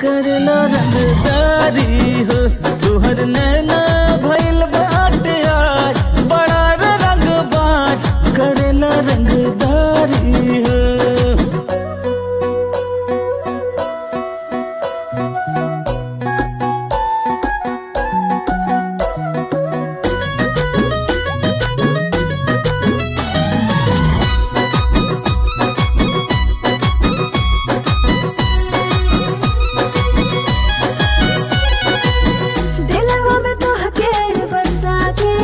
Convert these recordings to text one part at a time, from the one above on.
करला रंगदारी हो तुहर नैना भइल बाटे आज बड़ा रे रंगबाज करला रंगदारी हो दिलवा में तोहके बसा के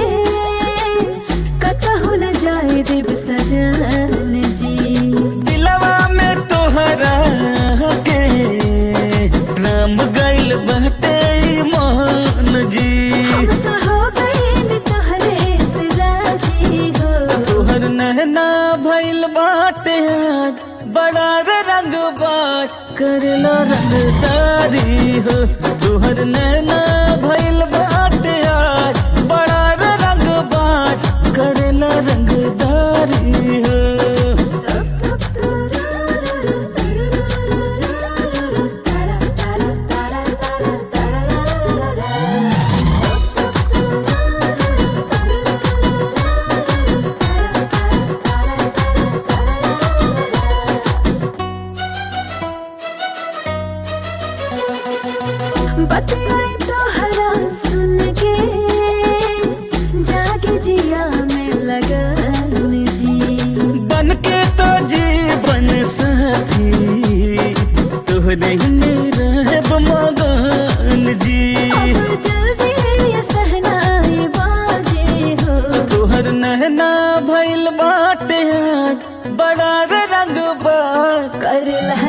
कतहु न जाए देव सजन जी दिलवा में तोहरा के राम गइल बाटे मान जी हम तो हो गइल तोहरे से राजी हो तोहर नहना भइल बाटे आज बड़ा रे रंगबाज करला रंगदारी हो तोहर नैना भइल बाटे आज बड़ा रे रंगबाज करला रंगदारी हो बतियाई तो हरा सुन के जाके जिया में लगन जी बन के तो जीवन साथी तोहरे में रहब मगन जी अब जल्दी ये सहनाई बाजे हो तोहर नहना भइल बाटे आज बड़ा रे रंगबाज कर लह